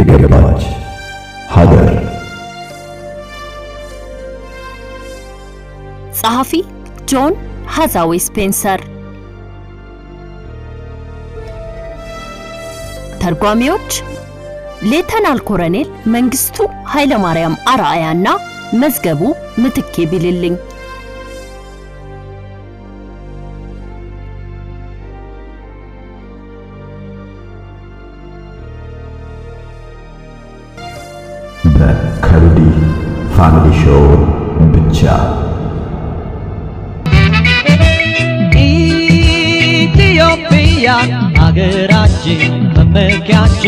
የገባች ሀገር ጸሐፊ ጆን ሃዛዌ ስፔንሰር ተርጓሚዎች ሌተናል ኮሎኔል መንግስቱ ኃይለማርያም አርአያና መዝገቡ ምትኬ ቢልልኝ በከልዲ ፋሚሊ ሾው ብቻ ኢትዮጵያ ሀገራችን መመኪያችን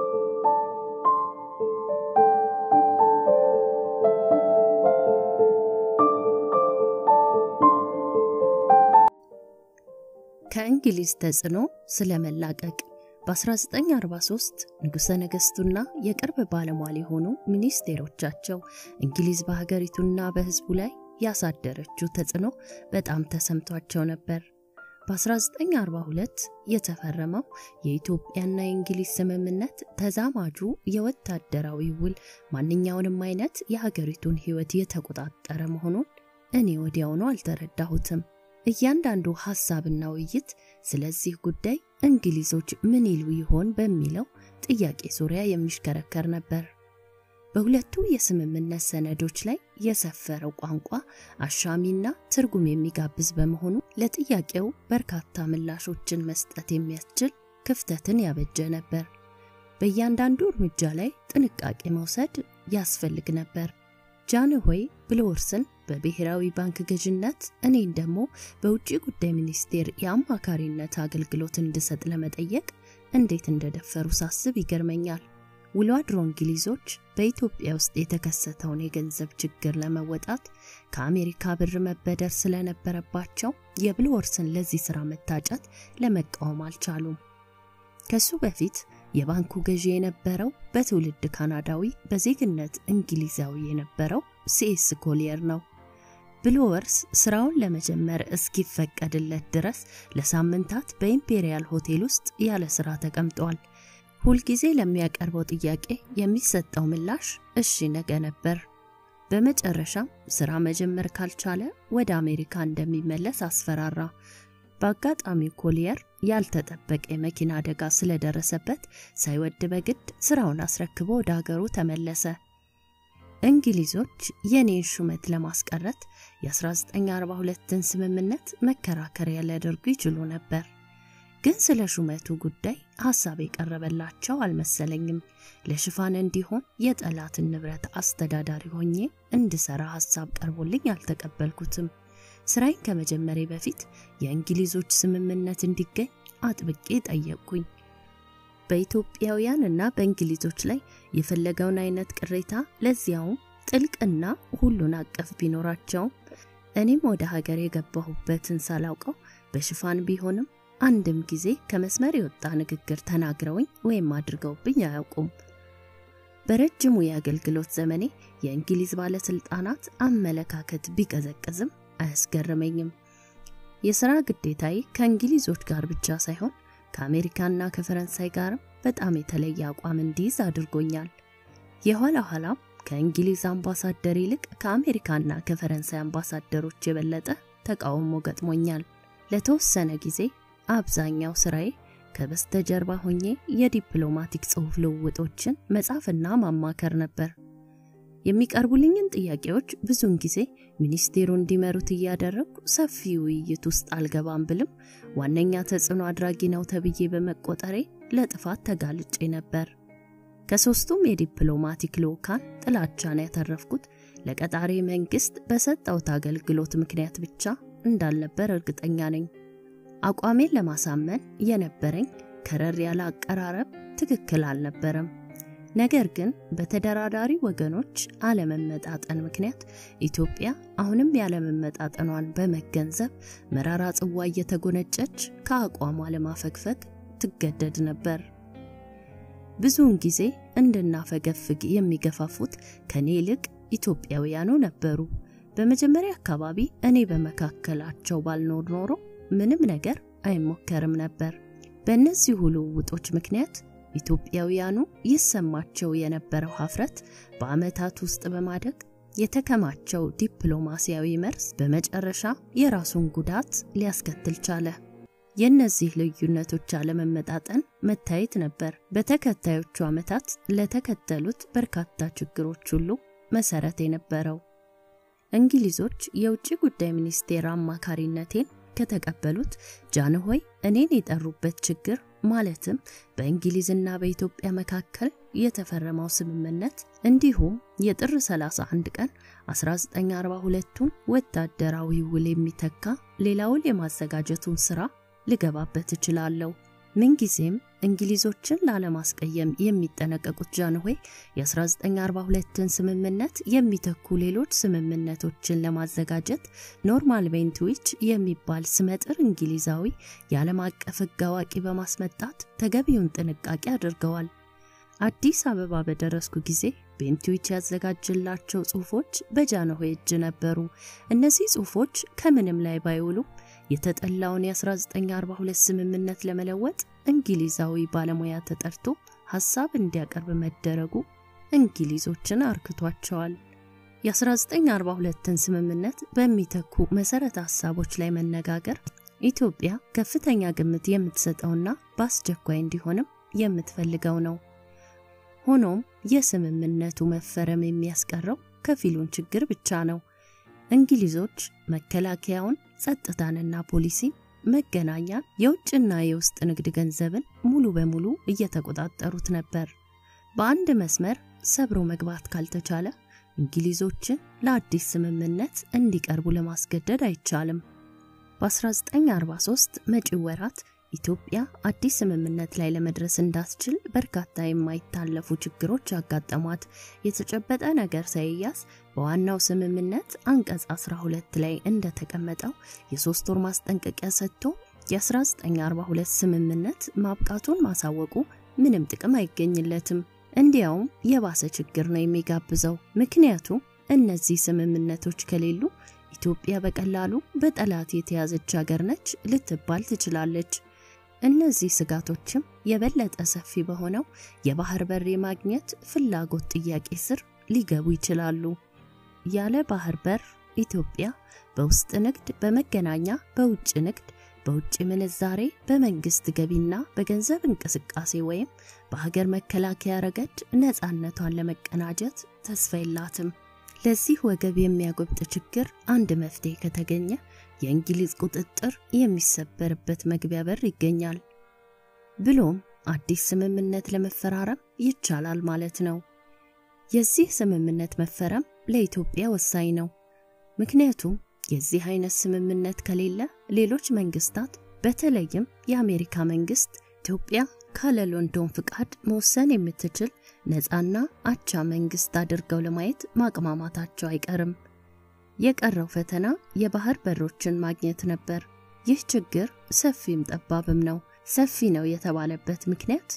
ከእንግሊዝ ተጽዕኖ ስለመላቀቅ በ1943 ንጉሠ ነገሥቱና የቅርብ ባለሟል የሆኑ ሚኒስቴሮቻቸው እንግሊዝ በሀገሪቱና በሕዝቡ ላይ ያሳደረችው ተጽዕኖ በጣም ተሰምቷቸው ነበር። በ1942 የተፈረመው የኢትዮጵያና የእንግሊዝ ስምምነት ተዛማጁ የወታደራዊ ውል ማንኛውንም አይነት የሀገሪቱን ሕይወት የተቆጣጠረ መሆኑን እኔ ወዲያውኑ አልተረዳሁትም። እያንዳንዱ ሐሳብና ውይይት ስለዚህ ጉዳይ እንግሊዞች ምን ይሉ ይሆን በሚለው ጥያቄ ዙሪያ የሚሽከረከር ነበር። በሁለቱ የስምምነት ሰነዶች ላይ የሰፈረው ቋንቋ አሻሚና ትርጉም የሚጋብዝ በመሆኑ ለጥያቄው በርካታ ምላሾችን መስጠት የሚያስችል ክፍተትን ያበጀ ነበር። በእያንዳንዱ እርምጃ ላይ ጥንቃቄ መውሰድ ያስፈልግ ነበር። ጃንሆይ ብልወርስን በብሔራዊ ባንክ ገዥነት እኔን ደግሞ በውጭ ጉዳይ ሚኒስቴር የአማካሪነት አገልግሎት እንድሰጥ ለመጠየቅ እንዴት እንደደፈሩ ሳስብ ይገርመኛል። ውሎ አድሮ እንግሊዞች በኢትዮጵያ ውስጥ የተከሰተውን የገንዘብ ችግር ለመወጣት ከአሜሪካ ብር መበደር ስለነበረባቸው የብልወርስን ለዚህ ሥራ መታጨት ለመቃወም አልቻሉም። ከሱ በፊት የባንኩ ገዢ የነበረው በትውልድ ካናዳዊ በዜግነት እንግሊዛዊ የነበረው ሲኤስ ኮሊየር ነው። ብልወርስ ስራውን ለመጀመር እስኪፈቀድለት ድረስ ለሳምንታት በኢምፔሪያል ሆቴል ውስጥ ያለ ስራ ተቀምጧል። ሁልጊዜ ለሚያቀርበው ጥያቄ የሚሰጠው ምላሽ እሺ ነገ ነበር። በመጨረሻም ስራ መጀመር ካልቻለ ወደ አሜሪካ እንደሚመለስ አስፈራራ። በአጋጣሚው ኮሊየር ያልተጠበቀ የመኪና አደጋ ስለደረሰበት ሳይወድ በግድ ስራውን አስረክቦ ወደ ሀገሩ ተመለሰ። እንግሊዞች የኔን ሹመት ለማስቀረት የ1942ን ስምምነት መከራከሪያ ሊያደርጉ ይችሉ ነበር። ግን ስለ ሹመቱ ጉዳይ ሐሳብ የቀረበላቸው አልመሰለኝም። ለሽፋን እንዲሆን የጠላትን ንብረት አስተዳዳሪ ሆኜ እንድሰራ ሐሳብ ቀርቦልኝ አልተቀበልኩትም። ስራዬን ከመጀመሬ በፊት የእንግሊዞች ስምምነት እንዲገኝ አጥብቄ ጠየቅኩኝ። በኢትዮጵያውያን እና በእንግሊዞች ላይ የፈለገውን አይነት ቅሬታ ለዚያውም ጥልቅና ሁሉን አቀፍ ቢኖራቸውም እኔም ወደ ሀገር የገባሁበትን ሳላውቀው በሽፋን ቢሆንም አንድም ጊዜ ከመስመር የወጣ ንግግር ተናግረውኝ ወይም አድርገውብኝ አያውቁም። በረጅሙ የአገልግሎት ዘመኔ የእንግሊዝ ባለስልጣናት አመለካከት ቢቀዘቅዝም አያስገርመኝም። የሥራ ግዴታዬ ከእንግሊዞች ጋር ብቻ ሳይሆን ከአሜሪካና ከፈረንሳይ ጋርም በጣም የተለየ አቋም እንዲይዝ አድርጎኛል። የኋላ ኋላም ከእንግሊዝ አምባሳደር ይልቅ ከአሜሪካና ከፈረንሳይ አምባሳደሮች የበለጠ ተቃውሞ ገጥሞኛል። ለተወሰነ ጊዜ አብዛኛው ስራዬ ከበስተጀርባ ሆኜ የዲፕሎማቲክ ጽሑፍ ልውውጦችን መጻፍና ማማከር ነበር። የሚቀርቡልኝን ጥያቄዎች ብዙውን ጊዜ ሚኒስቴሩ እንዲመሩት እያደረግኩ ሰፊ ውይይት ውስጥ አልገባም ብልም ዋነኛ ተጽዕኖ አድራጊ ነው ተብዬ በመቆጠሬ ለጥፋት ተጋልጬ ነበር። ከሶስቱም የዲፕሎማቲክ ልዑካን ጥላቻን ያተረፍኩት ለቀጣሪ መንግስት በሰጠውት አገልግሎት ምክንያት ብቻ እንዳልነበር እርግጠኛ ነኝ። አቋሜን ለማሳመን የነበረኝ ከረር ያለ አቀራረብ ትክክል አልነበረም። ነገር ግን በተደራዳሪ ወገኖች አለመመጣጠን ምክንያት ኢትዮጵያ አሁንም ያለመመጣጠኗን በመገንዘብ መራራ ጽዋ እየተጎነጨች ከአቋሟ ለማፈግፈግ ትገደድ ነበር። ብዙውን ጊዜ እንድናፈገፍግ የሚገፋፉት ከኔ ይልቅ ኢትዮጵያውያኑ ነበሩ። በመጀመሪያ አካባቢ እኔ በመካከላቸው ባልኖር ኖሮ ምንም ነገር አይሞከርም ነበር። በእነዚህ ልውውጦች ምክንያት ኢትዮጵያውያኑ ይሰማቸው የነበረው ሀፍረት በዓመታት ውስጥ በማደግ የተከማቸው ዲፕሎማሲያዊ መርዝ በመጨረሻ የራሱን ጉዳት ሊያስከትል ቻለ። የእነዚህ ልዩነቶች አለመመጣጠን መታየት ነበር በተከታዮቹ ዓመታት ለተከተሉት በርካታ ችግሮች ሁሉ መሰረት የነበረው። እንግሊዞች የውጭ ጉዳይ ሚኒስቴር አማካሪነቴን ከተቀበሉት ጃንሆይ እኔን የጠሩበት ችግር ማለትም በእንግሊዝና በኢትዮጵያ መካከል የተፈረመው ስምምነት እንዲሁም የጥር 31 ቀን 1942ቱን ወታደራዊ ውል የሚተካ ሌላ ውል የማዘጋጀቱን ስራ ልገባበት እችላለሁ። ምንጊዜም እንግሊዞችን ላለማስቀየም የሚጠነቀቁት ጃንሆይ የ1942ን ስምምነት የሚተኩ ሌሎች ስምምነቶችን ለማዘጋጀት ኖርማል ቤንትዊች የሚባል ስመጥር እንግሊዛዊ የዓለም አቀፍ ሕግ አዋቂ በማስመጣት ተገቢውን ጥንቃቄ አድርገዋል። አዲስ አበባ በደረስኩ ጊዜ ቤንትዊች ያዘጋጅላቸው ጽሑፎች በጃንሆይ እጅ ነበሩ። እነዚህ ጽሑፎች ከምንም ላይ ባይውሉም የተጠላውን የ1942 ስምምነት ለመለወጥ እንግሊዛዊ ባለሙያ ተጠርቶ ሐሳብ እንዲያቀርብ መደረጉ እንግሊዞችን አርክቷቸዋል። የ1942ን ስምምነት በሚተኩ መሰረተ ሐሳቦች ላይ መነጋገር ኢትዮጵያ ከፍተኛ ግምት የምትሰጠውና በአስቸኳይ እንዲሆንም የምትፈልገው ነው። ሆኖም የስምምነቱ መፈረም የሚያስቀረው ከፊሉን ችግር ብቻ ነው። እንግሊዞች መከላከያውን፣ ጸጥታንና ፖሊሲን፣ መገናኛን፣ የውጭና የውስጥ ንግድ ገንዘብን ሙሉ በሙሉ እየተቆጣጠሩት ነበር። በአንድ መስመር ሰብሮ መግባት ካልተቻለ እንግሊዞችን ለአዲስ ስምምነት እንዲቀርቡ ለማስገደድ አይቻልም። በ1943 መጪው ወራት ኢትዮጵያ አዲስ ስምምነት ላይ ለመድረስ እንዳትችል በርካታ የማይታለፉ ችግሮች አጋጠሟት። የተጨበጠ ነገር ሳይያዝ በዋናው ስምምነት አንቀጽ 12 ላይ እንደተቀመጠው የሶስት ወር ማስጠንቀቂያ ሰጥቶ የ1942 ስምምነት ማብቃቱን ማሳወቁ ምንም ጥቅም አይገኝለትም። እንዲያውም የባሰ ችግር ነው የሚጋብዘው። ምክንያቱም እነዚህ ስምምነቶች ከሌሉ ኢትዮጵያ በቀላሉ በጠላት የተያዘች ሀገር ነች ልትባል ትችላለች። እነዚህ ስጋቶችም የበለጠ ሰፊ በሆነው የባህር በር የማግኘት ፍላጎት ጥያቄ ስር ሊገቡ ይችላሉ። ያለ ባህር በር ኢትዮጵያ በውስጥ ንግድ፣ በመገናኛ፣ በውጭ ንግድ፣ በውጭ ምንዛሬ፣ በመንግስት ገቢና በገንዘብ እንቅስቃሴ ወይም በሀገር መከላከያ ረገድ ነፃነቷን ለመቀናጀት ተስፋ የላትም። ለዚህ ወገብ የሚያጎብጥ ችግር አንድ መፍትሄ ከተገኘ የእንግሊዝ ቁጥጥር የሚሰበርበት መግቢያ በር ይገኛል። ብሎም አዲስ ስምምነት ለመፈራረም ይቻላል ማለት ነው። የዚህ ስምምነት መፈረም ለኢትዮጵያ ወሳኝ ነው። ምክንያቱም የዚህ አይነት ስምምነት ከሌለ ሌሎች መንግስታት በተለይም የአሜሪካ መንግስት ኢትዮጵያ ካለ ሎንዶን ፍቃድ መወሰን የምትችል ነፃና አቻ መንግስት አድርገው ለማየት ማቅማማታቸው አይቀርም። የቀረው ፈተና የባህር በሮችን ማግኘት ነበር። ይህ ችግር ሰፊም ጠባብም ነው። ሰፊ ነው የተባለበት ምክንያት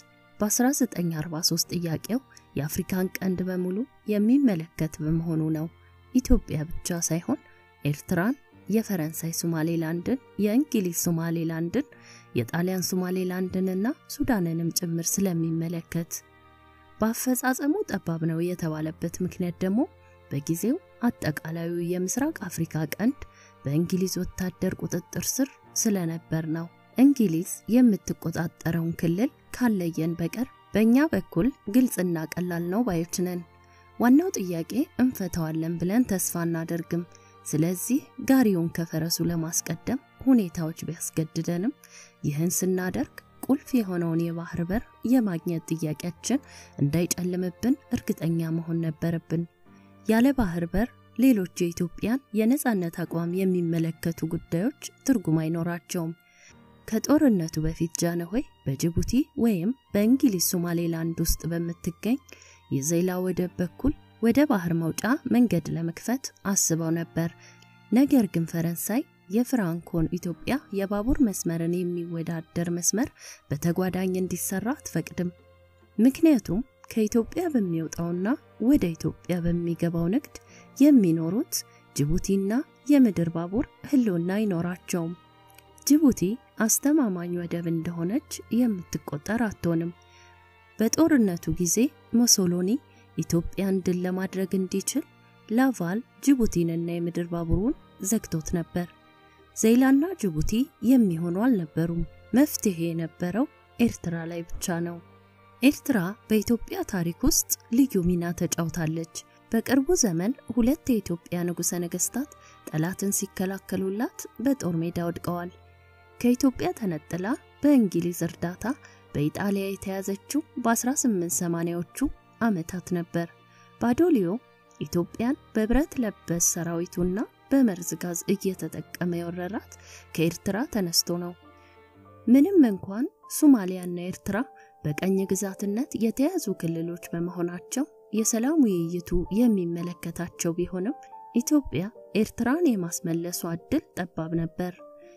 በ1943 ጥያቄው የአፍሪካን ቀንድ በሙሉ የሚመለከት በመሆኑ ነው። ኢትዮጵያ ብቻ ሳይሆን ኤርትራን፣ የፈረንሳይ ሶማሌላንድን፣ የእንግሊዝ ሶማሌላንድን፣ የጣሊያን ሶማሌላንድንና ሱዳንንም ጭምር ስለሚመለከት በአፈጻጸሙ ጠባብ ነው የተባለበት ምክንያት ደግሞ በጊዜው አጠቃላዩ የምስራቅ አፍሪካ ቀንድ በእንግሊዝ ወታደር ቁጥጥር ስር ስለነበር ነው። እንግሊዝ የምትቆጣጠረውን ክልል ካለየን በቀር በእኛ በኩል ግልጽና ቀላል ነው ባዮች ነን። ዋናው ጥያቄ እንፈታዋለን ብለን ተስፋ እናደርግም። ስለዚህ ጋሪውን ከፈረሱ ለማስቀደም ሁኔታዎች ቢያስገድደንም ይህን ስናደርግ ቁልፍ የሆነውን የባህር በር የማግኘት ጥያቄያችን እንዳይጨልምብን እርግጠኛ መሆን ነበረብን። ያለ ባህር በር ሌሎች የኢትዮጵያን የነጻነት አቋም የሚመለከቱ ጉዳዮች ትርጉም አይኖራቸውም። ከጦርነቱ በፊት ጃንሆይ በጅቡቲ ወይም በእንግሊዝ ሶማሌላንድ ውስጥ በምትገኝ የዘይላ ወደብ በኩል ወደ ባህር መውጫ መንገድ ለመክፈት አስበው ነበር። ነገር ግን ፈረንሳይ የፍራንኮን ኢትዮጵያ የባቡር መስመርን የሚወዳደር መስመር በተጓዳኝ እንዲሰራ አትፈቅድም። ምክንያቱም ከኢትዮጵያ በሚወጣውና ወደ ኢትዮጵያ በሚገባው ንግድ የሚኖሩት ጅቡቲና የምድር ባቡር ሕልውና አይኖራቸውም። ጅቡቲ አስተማማኝ ወደብ እንደሆነች የምትቆጠር አትሆንም። በጦርነቱ ጊዜ ሞሶሎኒ ኢትዮጵያን ድል ለማድረግ እንዲችል ላቫል ጅቡቲንና የምድር ባቡሩን ዘግቶት ነበር። ዜላና ጅቡቲ የሚሆኑ አልነበሩም። መፍትሄ የነበረው ኤርትራ ላይ ብቻ ነው። ኤርትራ በኢትዮጵያ ታሪክ ውስጥ ልዩ ሚና ተጫውታለች። በቅርቡ ዘመን ሁለት የኢትዮጵያ ንጉሠ ነገሥታት ጠላትን ሲከላከሉላት በጦር ሜዳ ወድቀዋል። ከኢትዮጵያ ተነጥላ በእንግሊዝ እርዳታ በኢጣሊያ የተያዘችው በ1880ዎቹ ዓመታት ነበር። ባዶሊዮ ኢትዮጵያን በብረት ለበስ ሰራዊቱና በመርዝ ጋዝ እየተጠቀመ የወረራት ከኤርትራ ተነስቶ ነው። ምንም እንኳን ሶማሊያና ኤርትራ በቀኝ ግዛትነት የተያዙ ክልሎች በመሆናቸው የሰላም ውይይቱ የሚመለከታቸው ቢሆንም ኢትዮጵያ ኤርትራን የማስመለሷ ዕድል ጠባብ ነበር።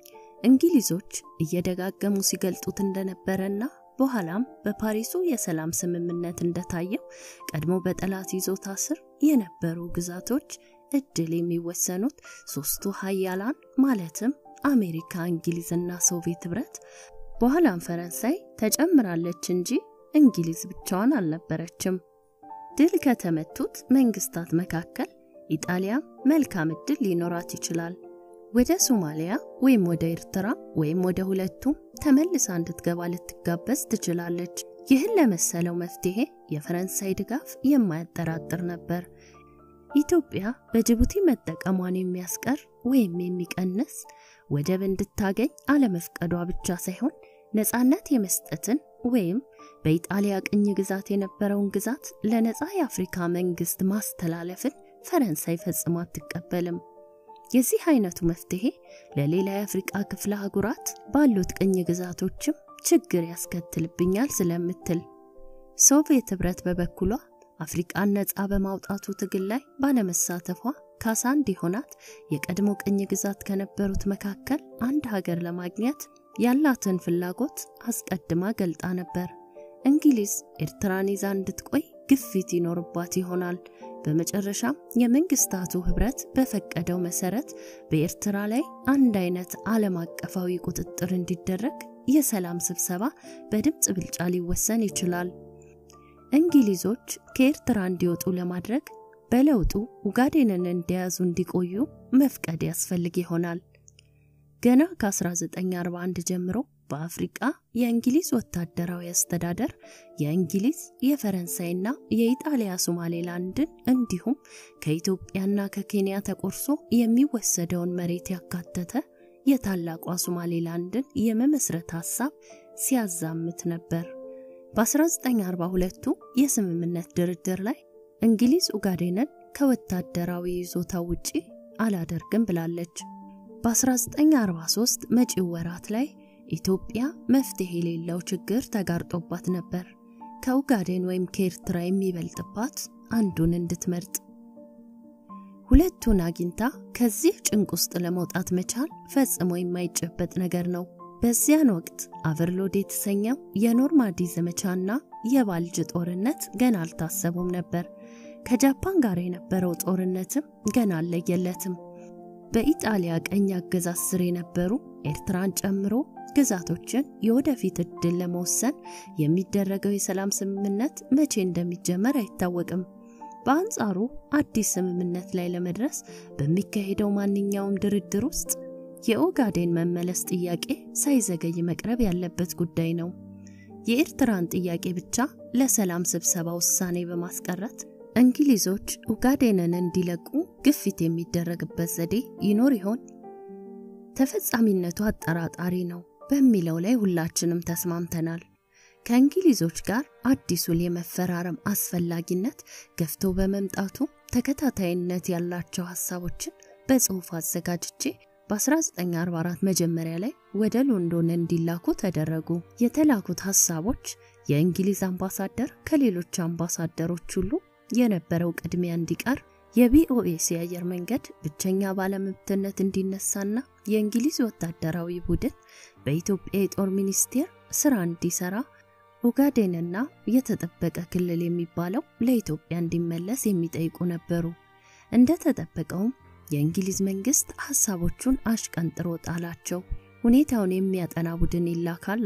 እንግሊዞች እየደጋገሙ ሲገልጡት እንደነበረና በኋላም በፓሪሱ የሰላም ስምምነት እንደታየው ቀድሞ በጠላት ይዞታ ስር የነበሩ ግዛቶች እድል የሚወሰኑት ሶስቱ ሀያላን ማለትም አሜሪካ፣ እንግሊዝና ሶቪየት ህብረት በኋላም ፈረንሳይ ተጨምራለች እንጂ እንግሊዝ ብቻዋን አልነበረችም። ድል ከተመቱት መንግስታት መካከል ኢጣሊያ መልካም እድል ሊኖራት ይችላል። ወደ ሶማሊያ ወይም ወደ ኤርትራ ወይም ወደ ሁለቱም ተመልሳ እንድትገባ ልትጋበዝ ትችላለች። ይህን ለመሰለው መፍትሄ የፈረንሳይ ድጋፍ የማያጠራጥር ነበር። ኢትዮጵያ በጅቡቲ መጠቀሟን የሚያስቀር ወይም የሚቀንስ ወደብ እንድታገኝ አለመፍቀዷ ብቻ ሳይሆን ነፃነት የመስጠትን ወይም በኢጣሊያ ቅኝ ግዛት የነበረውን ግዛት ለነፃ የአፍሪካ መንግስት ማስተላለፍን ፈረንሳይ ፈጽሞ አትቀበልም። የዚህ አይነቱ መፍትሄ ለሌላ የአፍሪቃ ክፍለ አህጉራት ባሉት ቅኝ ግዛቶችም ችግር ያስከትልብኛል ስለምትል፣ ሶቪየት ህብረት በበኩሏ አፍሪቃን ነፃ በማውጣቱ ትግል ላይ ባለመሳተፏ ካሳ እንዲሆናት የቀድሞ ቅኝ ግዛት ከነበሩት መካከል አንድ ሀገር ለማግኘት ያላትን ፍላጎት አስቀድማ ገልጣ ነበር። እንግሊዝ ኤርትራን ይዛ እንድትቆይ ግፊት ይኖርባት ይሆናል። በመጨረሻም የመንግስታቱ ህብረት በፈቀደው መሰረት በኤርትራ ላይ አንድ አይነት ዓለም አቀፋዊ ቁጥጥር እንዲደረግ የሰላም ስብሰባ በድምፅ ብልጫ ሊወሰን ይችላል። እንግሊዞች ከኤርትራ እንዲወጡ ለማድረግ በለውጡ ኡጋዴንን እንደያዙ እንዲቆዩ መፍቀድ ያስፈልግ ይሆናል። ገና ከ1941 ጀምሮ በአፍሪቃ የእንግሊዝ ወታደራዊ አስተዳደር የእንግሊዝ የፈረንሳይና የኢጣሊያ ሶማሌላንድን እንዲሁም ከኢትዮጵያና ከኬንያ ተቆርሶ የሚወሰደውን መሬት ያካተተ የታላቋ ሶማሌላንድን የመመስረት ሐሳብ ሲያዛምት ነበር። በ1942ቱ የስምምነት ድርድር ላይ እንግሊዝ ኡጋዴንን ከወታደራዊ ይዞታ ውጪ አላደርግም ብላለች። በ1943 መጪው ወራት ላይ ኢትዮጵያ መፍትሄ የሌለው ችግር ተጋርጦባት ነበር። ከኡጋዴን ወይም ከኤርትራ የሚበልጥባት አንዱን እንድትመርጥ። ሁለቱን አግኝታ ከዚህ ጭንቅ ውስጥ ለመውጣት መቻል ፈጽሞ የማይጨበጥ ነገር ነው። በዚያን ወቅት አቨርሎድ የተሰኘው የኖርማንዲ ዘመቻና የባልጅ ጦርነት ገና አልታሰቡም ነበር። ከጃፓን ጋር የነበረው ጦርነትም ገና አልለየለትም። በኢጣሊያ ቀኝ አገዛዝ ስር የነበሩ ኤርትራን ጨምሮ ግዛቶችን የወደፊት እድል ለመወሰን የሚደረገው የሰላም ስምምነት መቼ እንደሚጀመር አይታወቅም። በአንጻሩ አዲስ ስምምነት ላይ ለመድረስ በሚካሄደው ማንኛውም ድርድር ውስጥ የኦጋዴን መመለስ ጥያቄ ሳይዘገይ መቅረብ ያለበት ጉዳይ ነው። የኤርትራን ጥያቄ ብቻ ለሰላም ስብሰባ ውሳኔ በማስቀረት እንግሊዞች ኡጋዴንን እንዲለቁ ግፊት የሚደረግበት ዘዴ ይኖር ይሆን? ተፈጻሚነቱ አጠራጣሪ ነው በሚለው ላይ ሁላችንም ተስማምተናል። ከእንግሊዞች ጋር አዲስ ውል የመፈራረም አስፈላጊነት ገፍቶ በመምጣቱ ተከታታይነት ያላቸው ሀሳቦችን በጽሑፍ አዘጋጅቼ በ1944 መጀመሪያ ላይ ወደ ሎንዶን እንዲላኩ ተደረጉ። የተላኩት ሀሳቦች የእንግሊዝ አምባሳደር ከሌሎች አምባሳደሮች ሁሉ የነበረው ቅድሚያ እንዲቀር፣ የቢኦኤስ የአየር መንገድ ብቸኛ ባለመብትነት እንዲነሳና የእንግሊዝ ወታደራዊ ቡድን በኢትዮጵያ የጦር ሚኒስቴር ስራ እንዲሰራ፣ ኦጋዴንና የተጠበቀ ክልል የሚባለው ለኢትዮጵያ እንዲመለስ የሚጠይቁ ነበሩ። እንደተጠበቀውም የእንግሊዝ መንግስት ሐሳቦቹን አሽቀንጥሮ ጣላቸው። ሁኔታውን የሚያጠና ቡድን ይላካል አለ።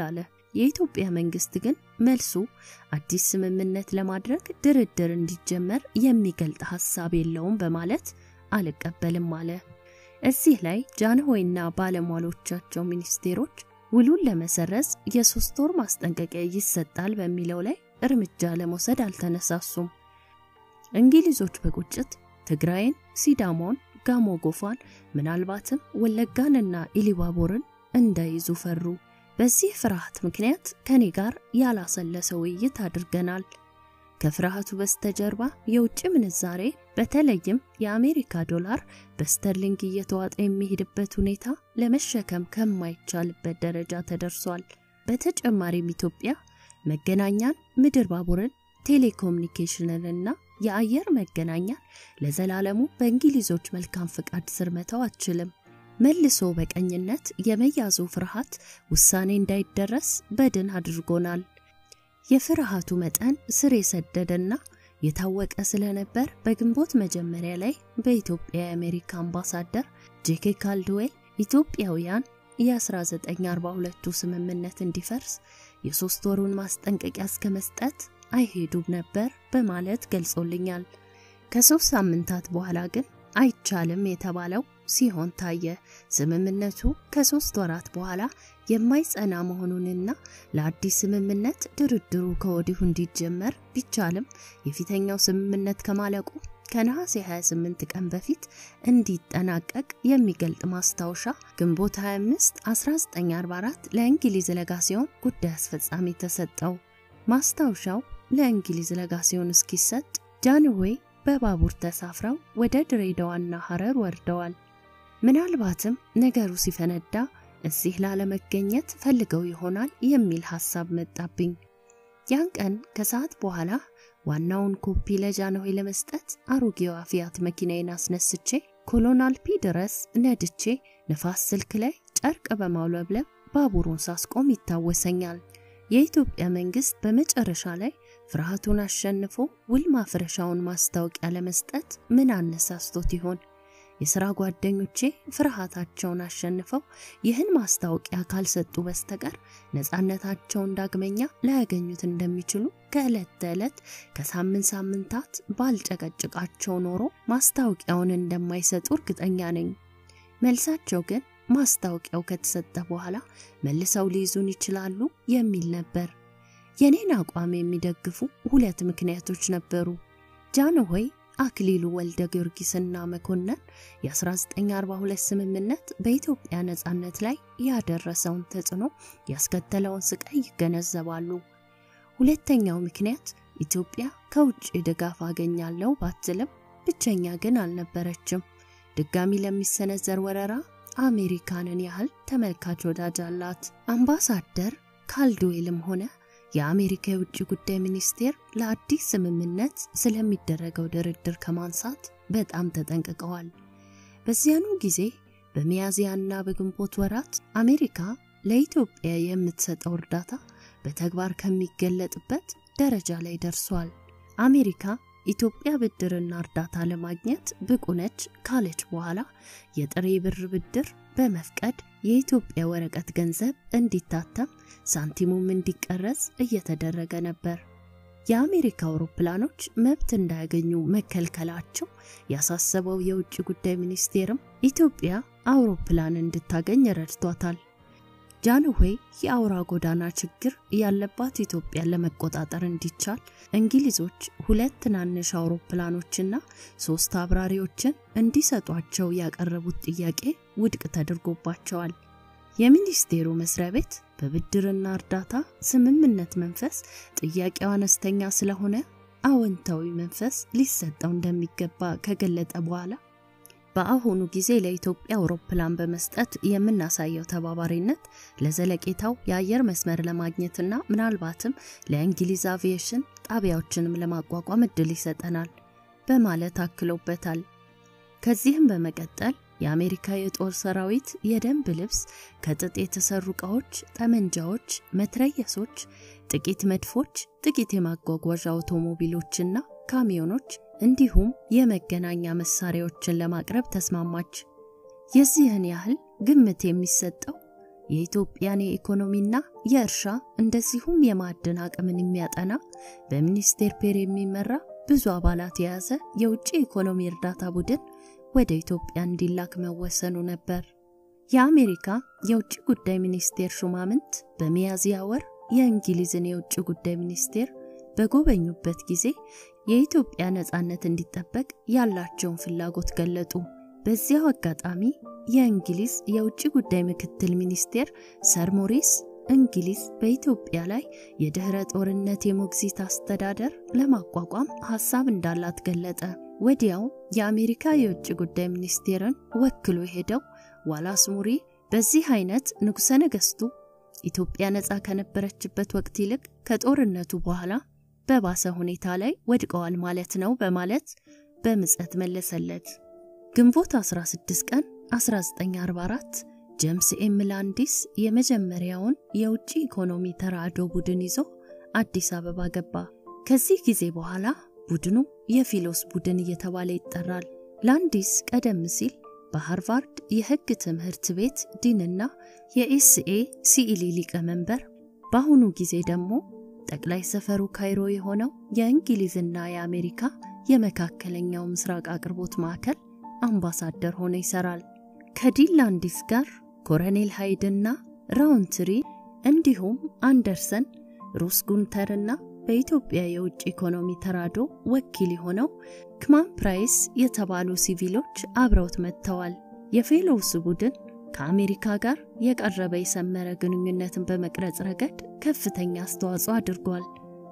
የኢትዮጵያ መንግስት ግን መልሱ አዲስ ስምምነት ለማድረግ ድርድር እንዲጀመር የሚገልጥ ሐሳብ የለውም በማለት አልቀበልም አለ። እዚህ ላይ ጃንሆይና ባለሟሎቻቸው ሚኒስቴሮች ውሉን ለመሰረዝ የሶስት ወር ማስጠንቀቂያ ይሰጣል በሚለው ላይ እርምጃ ለመውሰድ አልተነሳሱም። እንግሊዞች በቁጭት ትግራይን፣ ሲዳሞን፣ ጋሞ ጎፋን ምናልባትም ወለጋንና ኢሊባቦርን እንዳይዙ ፈሩ። በዚህ ፍርሃት ምክንያት ከኔ ጋር ያላሰለሰ ውይይት አድርገናል። ከፍርሃቱ በስተጀርባ የውጭ ምንዛሬ በተለይም የአሜሪካ ዶላር በስተርሊንግ እየተዋጠ የሚሄድበት ሁኔታ ለመሸከም ከማይቻልበት ደረጃ ተደርሷል። በተጨማሪም ኢትዮጵያ መገናኛን፣ ምድር ባቡርን፣ ቴሌኮሙኒኬሽንንና የአየር መገናኛን ለዘላለሙ በእንግሊዞች መልካም ፍቃድ ስር መተው አትችልም። መልሶ በቀኝነት የመያዙ ፍርሃት ውሳኔ እንዳይደረስ በድን አድርጎናል። የፍርሃቱ መጠን ስር የሰደደና የታወቀ ስለነበር በግንቦት መጀመሪያ ላይ በኢትዮጵያ የአሜሪካ አምባሳደር ጄኬ ካልድዌል ኢትዮጵያውያን የ1942ቱ ስምምነት እንዲፈርስ የሶስት ወሩን ማስጠንቀቂያ እስከ መስጠት አይሄዱም ነበር በማለት ገልጾልኛል። ከሶስት ሳምንታት በኋላ ግን አይቻልም የተባለው ሲሆን ታየ። ስምምነቱ ከሶስት ወራት በኋላ የማይጸና መሆኑንና ለአዲስ ስምምነት ድርድሩ ከወዲሁ እንዲጀመር ቢቻልም የፊተኛው ስምምነት ከማለቁ ከነሐሴ 28 ቀን በፊት እንዲጠናቀቅ የሚገልጥ ማስታወሻ ግንቦት 25 1944 ለእንግሊዝ ለጋሲዮን ጉዳይ አስፈጻሚ ተሰጠው። ማስታወሻው ለእንግሊዝ ለጋሲዮን እስኪሰጥ ጃንሆይ በባቡር ተሳፍረው ወደ ድሬዳዋና ሐረር ወርደዋል። ምናልባትም ነገሩ ሲፈነዳ እዚህ ላለመገኘት ፈልገው ይሆናል የሚል ሐሳብ መጣብኝ። ያን ቀን ከሰዓት በኋላ ዋናውን ኮፒ ለጃንሆይ ለመስጠት አሮጌዋ ፊያት መኪናዬን አስነስቼ ኮሎናል ፒ ድረስ ነድቼ ንፋስ ስልክ ላይ ጨርቅ በማውለብለብ ባቡሩን ሳስቆም ይታወሰኛል። የኢትዮጵያ መንግስት በመጨረሻ ላይ ፍርሃቱን አሸንፎ ውል ማፍረሻውን ማስታወቂያ ለመስጠት ምን አነሳስቶት ይሆን? የሥራ ጓደኞቼ ፍርሃታቸውን አሸንፈው ይህን ማስታወቂያ ካልሰጡ በስተቀር ነፃነታቸውን ዳግመኛ ላያገኙት እንደሚችሉ ከዕለት ተዕለት ከሳምንት ሳምንታት ባልጨቀጭቃቸው ኖሮ ማስታወቂያውን እንደማይሰጡ እርግጠኛ ነኝ። መልሳቸው ግን ማስታወቂያው ከተሰጠ በኋላ መልሰው ሊይዙን ይችላሉ የሚል ነበር። የኔን አቋም የሚደግፉ ሁለት ምክንያቶች ነበሩ። ጃንሆይ አክሊሉ ወልደ ጊዮርጊስና መኮንን የ1942 ስምምነት በኢትዮጵያ ነጻነት ላይ ያደረሰውን ተጽዕኖ ያስከተለውን ስቃይ ይገነዘባሉ። ሁለተኛው ምክንያት ኢትዮጵያ ከውጭ ድጋፍ አገኛለሁ ባትልም ብቸኛ ግን አልነበረችም። ድጋሚ ለሚሰነዘር ወረራ አሜሪካንን ያህል ተመልካች ወዳጅ አላት። አምባሳደር ካልድዌልም ሆነ የአሜሪካ የውጭ ጉዳይ ሚኒስቴር ለአዲስ ስምምነት ስለሚደረገው ድርድር ከማንሳት በጣም ተጠንቅቀዋል። በዚያኑ ጊዜ በሚያዝያና በግንቦት ወራት አሜሪካ ለኢትዮጵያ የምትሰጠው እርዳታ በተግባር ከሚገለጥበት ደረጃ ላይ ደርሷል። አሜሪካ ኢትዮጵያ ብድርና እርዳታ ለማግኘት ብቁ ነች ካለች በኋላ የጥሬ ብር ብድር በመፍቀድ የኢትዮጵያ ወረቀት ገንዘብ እንዲታተም ሳንቲሙም እንዲቀረጽ እየተደረገ ነበር። የአሜሪካ አውሮፕላኖች መብት እንዳያገኙ መከልከላቸው ያሳሰበው የውጭ ጉዳይ ሚኒስቴርም ኢትዮጵያ አውሮፕላን እንድታገኝ ረድቷታል። ጃንሆይ የአውራ ጎዳና ችግር ያለባት ኢትዮጵያን ለመቆጣጠር እንዲቻል እንግሊዞች ሁለት ትናንሽ አውሮፕላኖችና ሶስት አብራሪዎችን እንዲሰጧቸው ያቀረቡት ጥያቄ ውድቅ ተደርጎባቸዋል። የሚኒስቴሩ መስሪያ ቤት በብድርና እርዳታ ስምምነት መንፈስ ጥያቄው አነስተኛ ስለሆነ አዎንታዊ መንፈስ ሊሰጠው እንደሚገባ ከገለጠ በኋላ በአሁኑ ጊዜ ለኢትዮጵያ አውሮፕላን በመስጠት የምናሳየው ተባባሪነት ለዘለቄታው የአየር መስመር ለማግኘትና ምናልባትም ለእንግሊዝ አቪዬሽን ጣቢያዎችንም ለማቋቋም እድል ይሰጠናል በማለት አክሎበታል። ከዚህም በመቀጠል የአሜሪካ የጦር ሰራዊት የደንብ ልብስ፣ ከጥጥ የተሰሩ ዕቃዎች፣ ጠመንጃዎች፣ መትረየሶች፣ ጥቂት መድፎች፣ ጥቂት የማጓጓዣ አውቶሞቢሎችና ካሚዮኖች እንዲሁም የመገናኛ መሳሪያዎችን ለማቅረብ ተስማማች። የዚህን ያህል ግምት የሚሰጠው የኢትዮጵያን የኢኮኖሚና የእርሻ እንደዚሁም የማዕድን አቅምን የሚያጠና በሚኒስቴር ፔር የሚመራ ብዙ አባላት የያዘ የውጭ ኢኮኖሚ እርዳታ ቡድን ወደ ኢትዮጵያ እንዲላክ መወሰኑ ነበር። የአሜሪካ የውጭ ጉዳይ ሚኒስቴር ሹማምንት በሚያዝያ ወር የእንግሊዝን የውጭ ጉዳይ ሚኒስቴር በጎበኙበት ጊዜ የኢትዮጵያ ነጻነት እንዲጠበቅ ያላቸውን ፍላጎት ገለጡ። በዚያው አጋጣሚ የእንግሊዝ የውጭ ጉዳይ ምክትል ሚኒስቴር ሰር ሞሪስ እንግሊዝ በኢትዮጵያ ላይ የድህረ ጦርነት የሞግዚት አስተዳደር ለማቋቋም ሐሳብ እንዳላት ገለጠ። ወዲያው የአሜሪካ የውጭ ጉዳይ ሚኒስቴርን ወክሎ ሄደው ዋላስ ሙሪ በዚህ አይነት ንጉሠ ነገሥቱ ኢትዮጵያ ነፃ ከነበረችበት ወቅት ይልቅ ከጦርነቱ በኋላ በባሰ ሁኔታ ላይ ወድቀዋል ማለት ነው በማለት በምጸት መለሰለት። ግንቦት 16 ቀን 1944 ጄምስ ኤም ላንዲስ የመጀመሪያውን የውጭ ኢኮኖሚ ተራድኦ ቡድን ይዞ አዲስ አበባ ገባ። ከዚህ ጊዜ በኋላ ቡድኑ የፊሎስ ቡድን እየተባለ ይጠራል። ላንዲስ ቀደም ሲል በሃርቫርድ የሕግ ትምህርት ቤት ዲንና የኤስኤ ሲኢሊ ሊቀመንበር፣ በአሁኑ ጊዜ ደግሞ ጠቅላይ ሰፈሩ ካይሮ የሆነው የእንግሊዝና የአሜሪካ የመካከለኛው ምስራቅ አቅርቦት ማዕከል አምባሳደር ሆኖ ይሰራል። ከዲን ላንዲስ ጋር ኮሎኔል ሃይድና ራውንትሪ እንዲሁም አንደርሰን ሩስ ጉንተርና በኢትዮጵያ የውጭ ኢኮኖሚ ተራድኦ ወኪል የሆነው ክማን ፕራይስ የተባሉ ሲቪሎች አብረውት መጥተዋል። የፌሎውስ ቡድን ከአሜሪካ ጋር የቀረበ የሰመረ ግንኙነትን በመቅረጽ ረገድ ከፍተኛ አስተዋጽኦ አድርጓል።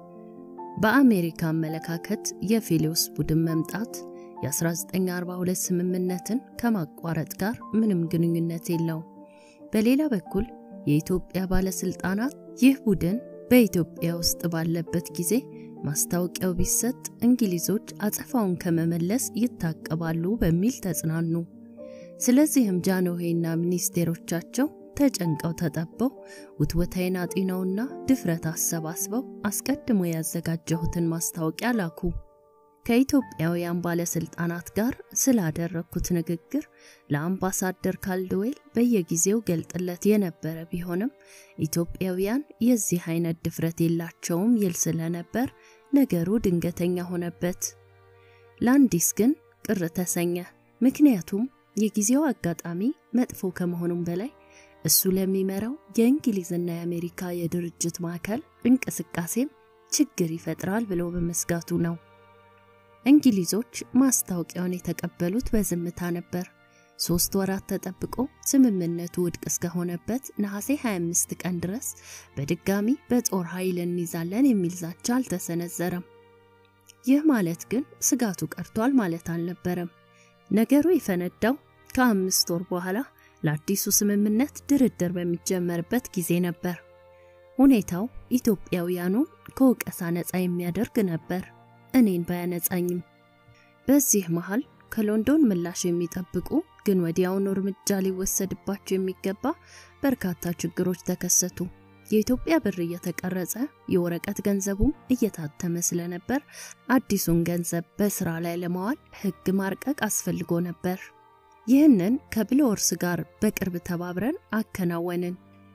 በአሜሪካ አመለካከት የፌሎውስ ቡድን መምጣት የ1942 ስምምነትን ከማቋረጥ ጋር ምንም ግንኙነት የለውም። በሌላ በኩል የኢትዮጵያ ባለስልጣናት ይህ ቡድን በኢትዮጵያ ውስጥ ባለበት ጊዜ ማስታወቂያው ቢሰጥ እንግሊዞች አጸፋውን ከመመለስ ይታቀባሉ በሚል ተጽናኑ። ስለዚህም ጃንሆይና ሚኒስቴሮቻቸው ተጨንቀው ተጠበው ውትወታይን አጢነውና ድፍረት አሰባስበው አስቀድሞ ያዘጋጀሁትን ማስታወቂያ ላኩ። ከኢትዮጵያውያን ባለስልጣናት ጋር ስላደረግኩት ንግግር ለአምባሳደር ካልድዌል በየጊዜው ገልጥለት የነበረ ቢሆንም ኢትዮጵያውያን የዚህ አይነት ድፍረት የላቸውም ይል ስለነበር ነገሩ ድንገተኛ ሆነበት። ላንዲስ ግን ቅር ተሰኘ። ምክንያቱም የጊዜው አጋጣሚ መጥፎ ከመሆኑም በላይ እሱ ለሚመራው የእንግሊዝና የአሜሪካ የድርጅት ማዕከል እንቅስቃሴም ችግር ይፈጥራል ብሎ በመስጋቱ ነው። እንግሊዞች ማስታወቂያውን የተቀበሉት በዝምታ ነበር። ሶስት ወራት ተጠብቆ ስምምነቱ ውድቅ እስከሆነበት ነሐሴ 25 ቀን ድረስ በድጋሚ በጦር ኃይል እንይዛለን የሚል ዛቻ አልተሰነዘረም። ይህ ማለት ግን ስጋቱ ቀርቷል ማለት አልነበረም። ነገሩ የፈነዳው ከአምስት ወር በኋላ ለአዲሱ ስምምነት ድርድር በሚጀመርበት ጊዜ ነበር። ሁኔታው ኢትዮጵያውያኑን ከወቀሳ ነፃ የሚያደርግ ነበር፣ እኔን ባያነጻኝም። በዚህ መሃል ከሎንዶን ምላሽ የሚጠብቁ ግን ወዲያውኑ እርምጃ ሊወሰድባቸው የሚገባ በርካታ ችግሮች ተከሰቱ። የኢትዮጵያ ብር እየተቀረጸ የወረቀት ገንዘቡም እየታተመ ስለነበር አዲሱን ገንዘብ በስራ ላይ ለማዋል ሕግ ማርቀቅ አስፈልጎ ነበር። ይህንን ከብልወርስ ጋር በቅርብ ተባብረን አከናወንን።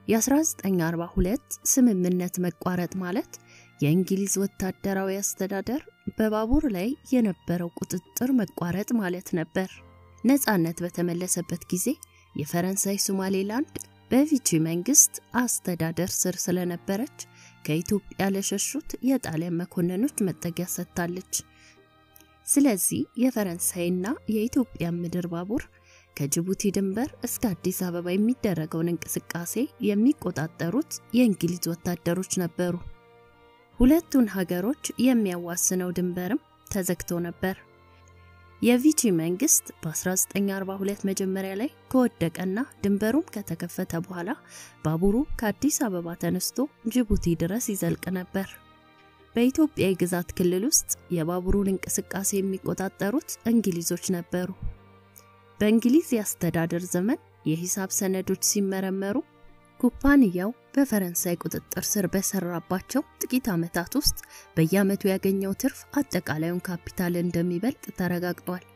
የ1942 ስምምነት መቋረጥ ማለት የእንግሊዝ ወታደራዊ አስተዳደር በባቡር ላይ የነበረው ቁጥጥር መቋረጥ ማለት ነበር። ነፃነት በተመለሰበት ጊዜ የፈረንሳይ ሶማሌላንድ በቪቺ መንግስት አስተዳደር ስር ስለነበረች ከኢትዮጵያ ለሸሹት የጣሊያን መኮንኖች መጠጊያ ሰጥታለች። ስለዚህ የፈረንሳይና የኢትዮጵያ ምድር ባቡር ከጅቡቲ ድንበር እስከ አዲስ አበባ የሚደረገውን እንቅስቃሴ የሚቆጣጠሩት የእንግሊዝ ወታደሮች ነበሩ። ሁለቱን ሀገሮች የሚያዋስነው ድንበርም ተዘግቶ ነበር። የቪቺ መንግስት በ1942 መጀመሪያ ላይ ከወደቀና ድንበሩም ከተከፈተ በኋላ ባቡሩ ከአዲስ አበባ ተነስቶ ጅቡቲ ድረስ ይዘልቅ ነበር። በኢትዮጵያ የግዛት ክልል ውስጥ የባቡሩን እንቅስቃሴ የሚቆጣጠሩት እንግሊዞች ነበሩ። በእንግሊዝ የአስተዳደር ዘመን የሂሳብ ሰነዶች ሲመረመሩ ኩባንያው በፈረንሳይ ቁጥጥር ስር በሰራባቸው ጥቂት ዓመታት ውስጥ በየዓመቱ ያገኘው ትርፍ አጠቃላዩን ካፒታል እንደሚበልጥ ተረጋግጧል።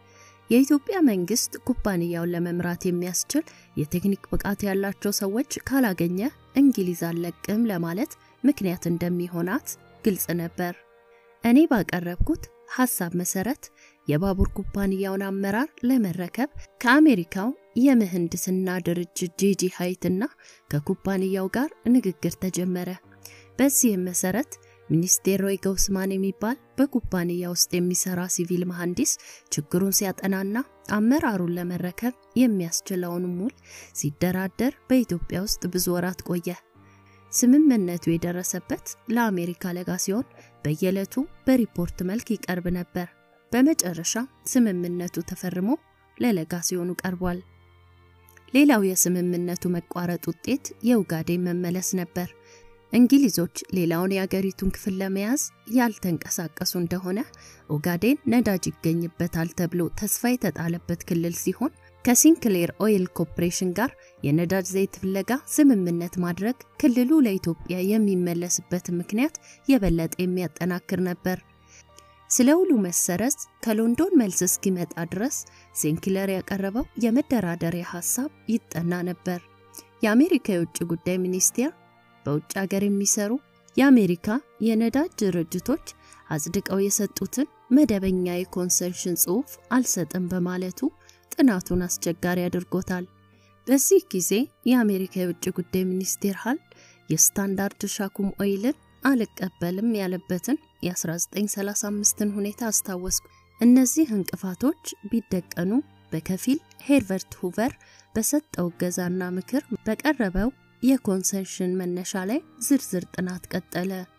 የኢትዮጵያ መንግስት ኩባንያውን ለመምራት የሚያስችል የቴክኒክ ብቃት ያላቸው ሰዎች ካላገኘ እንግሊዝ አልለቅም ለማለት ምክንያት እንደሚሆናት ግልጽ ነበር። እኔ ባቀረብኩት ሐሳብ መሰረት የባቡር ኩባንያውን አመራር ለመረከብ ከአሜሪካው የምህንድስና ድርጅት ጄጂ ሃይትና ከኩባንያው ጋር ንግግር ተጀመረ። በዚህም መሰረት ሚኒስቴር ሮይ ገውስማን የሚባል በኩባንያ ውስጥ የሚሰራ ሲቪል መሐንዲስ ችግሩን ሲያጠናና አመራሩን ለመረከብ የሚያስችለውን ውል ሲደራደር በኢትዮጵያ ውስጥ ብዙ ወራት ቆየ። ስምምነቱ የደረሰበት ለአሜሪካ ለጋ ሲሆን በየዕለቱ በሪፖርት መልክ ይቀርብ ነበር። በመጨረሻ ስምምነቱ ተፈርሞ ለለጋ ሲሆኑ ቀርቧል። ሌላው የስምምነቱ መቋረጥ ውጤት የኡጋዴን መመለስ ነበር። እንግሊዞች ሌላውን የአገሪቱን ክፍል ለመያዝ ያልተንቀሳቀሱ እንደሆነ ኦጋዴን ነዳጅ ይገኝበታል ተብሎ ተስፋ የተጣለበት ክልል ሲሆን ከሲንክሌር ኦይል ኮርፖሬሽን ጋር የነዳጅ ዘይት ፍለጋ ስምምነት ማድረግ ክልሉ ለኢትዮጵያ የሚመለስበት ምክንያት የበለጠ የሚያጠናክር ነበር። ስለ ውሉ መሰረዝ ከሎንዶን መልስ እስኪመጣ ድረስ ሲንክለር ያቀረበው የመደራደሪያ ሐሳብ ይጠና ነበር። የአሜሪካ የውጭ ጉዳይ ሚኒስቴር በውጭ ሀገር የሚሰሩ የአሜሪካ የነዳጅ ድርጅቶች አጽድቀው የሰጡትን መደበኛ የኮንሰንሽን ጽሑፍ አልሰጥም በማለቱ ጥናቱን አስቸጋሪ አድርጎታል። በዚህ ጊዜ የአሜሪካ የውጭ ጉዳይ ሚኒስቴር ሃል የስታንዳርድ ሻኩም ኦይልን አልቀበልም ያለበትን የ1935ን ሁኔታ አስታወስኩ። እነዚህ እንቅፋቶች ቢደቀኑ በከፊል ሄርቨርት ሁቨር በሰጠው እገዛና ምክር በቀረበው የኮንሰንሽን መነሻ ላይ ዝርዝር ጥናት ቀጠለ።